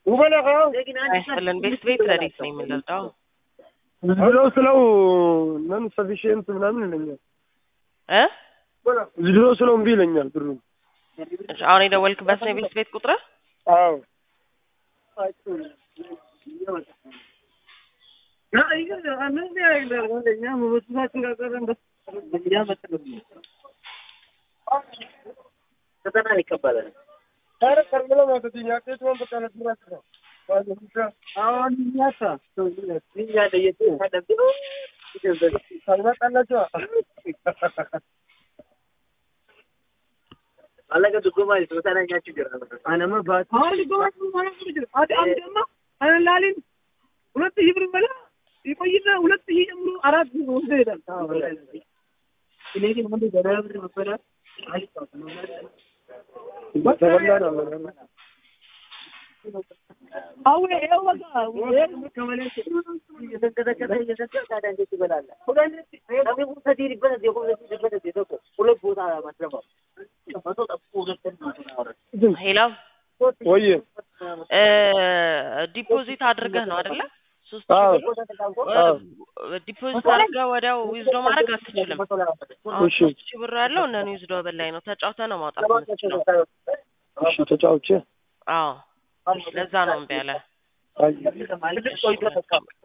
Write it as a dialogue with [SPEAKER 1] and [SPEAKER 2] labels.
[SPEAKER 1] አይስጥልን ቤት ቤት ረዲት ነው የምንረዳው።
[SPEAKER 2] ብለው ስለው ነን ሰፊሽንት ምናምን ይለኛል።
[SPEAKER 1] እ
[SPEAKER 2] ዝድሮ ስለው እምቢ ይለኛል ብሩ።
[SPEAKER 1] እሺ፣ አሁን የደወልክበት ነው የቤት ቤት ቁጥር?
[SPEAKER 2] አዎ
[SPEAKER 3] ሁለት ሺህ ብር በላ ይቆይና ሁለት ሺህ ጀምሮ አራት ወስዶ ይሄዳል። እኔ ግን አንዱ ገበያ ብር መበላት
[SPEAKER 2] ተበላ ነው
[SPEAKER 3] አሁን ይኸው በቃ
[SPEAKER 1] ሄሎ
[SPEAKER 2] ወይ
[SPEAKER 1] እ ዲፖዚት አድርገህ ነው አይደለ? ሶስት
[SPEAKER 2] አዎ
[SPEAKER 1] ሺህ
[SPEAKER 2] አዎ
[SPEAKER 1] ብር ዲፖዚት አድርገህ ወዲያው ዊዝዶ ማድረግ አትችልም። አሁን
[SPEAKER 2] እሺ
[SPEAKER 1] ሶስት ሺህ ብር ያለው እነ ዊዝዶ በላይ ነው። ተጫውተህ ነው ማውጣት የምትችለው።
[SPEAKER 2] እሺ ተጫውቼ
[SPEAKER 1] አዎ ለዛ ነው እምቢ ያለ።
[SPEAKER 2] አይ
[SPEAKER 1] እሺ